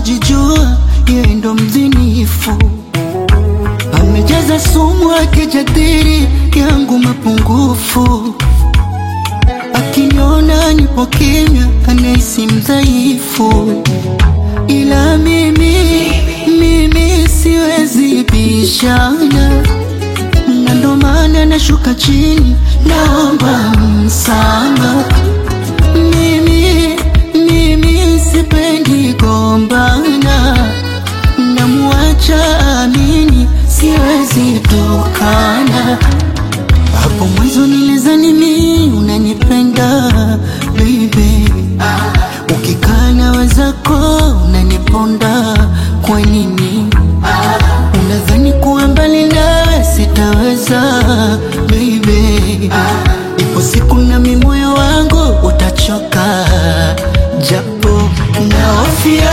kujijua, yeye ndo mzinifu, amejaza sumu akijadiri yangu mapungufu, akiniona nipo kimya, anahisi mdhaifu, ila mimi mimi siwezi bishana, na ndo maana nashuka chini, naomba msamaha. Mimi mimi sipendi gombana, namuacha amini, siwezi tokana. Hapo mwanzo nilizani mimi unanipenda baby, ukikaa na wenzako unaniponda, kwa nini unadhani kuwa mbali nawe sitaweza baby? Ipo siku na mimi moyo wangu utachoka, japo naofia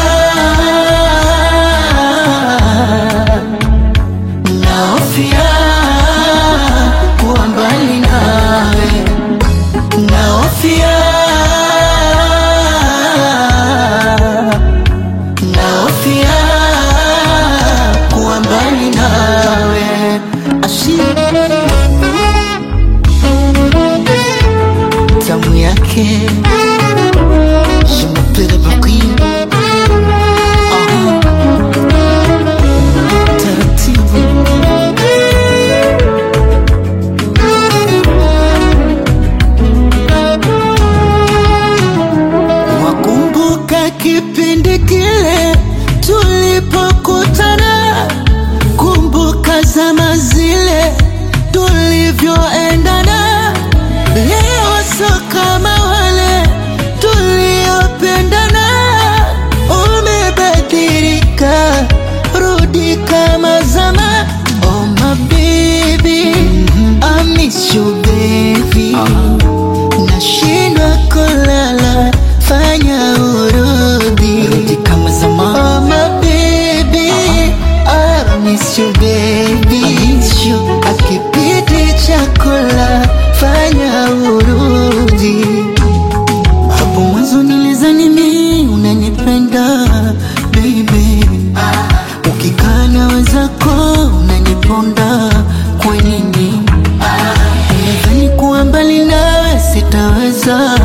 naofia kuwa mbali nawe, naofia naofia kuwa mbali nawe ashi tamu yake Je m'appelle Bakri Aha. Taratibu Wakumbuka kipindi kile tulipokutana, kumbuka zama zile tulivyoendana. Leo sio kama wale tuliopendana, umebadilika, rudi kama zama. Oh my baby, I miss you baby nashindwa kulala, fanya urudi rudi kama zamani. Oh my baby, I miss you baby, I miss you. Akipiti chakula, fanya urudi. Hapo mwanzo nilizani mimi unanipenda baby, ukikaa na wenzako unaniponda, kwa nini? Unadhani kuwa mbali nawe sitaweza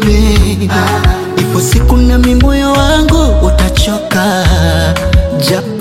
baby, ipo siku na mimi moyo wangu utachoka, japo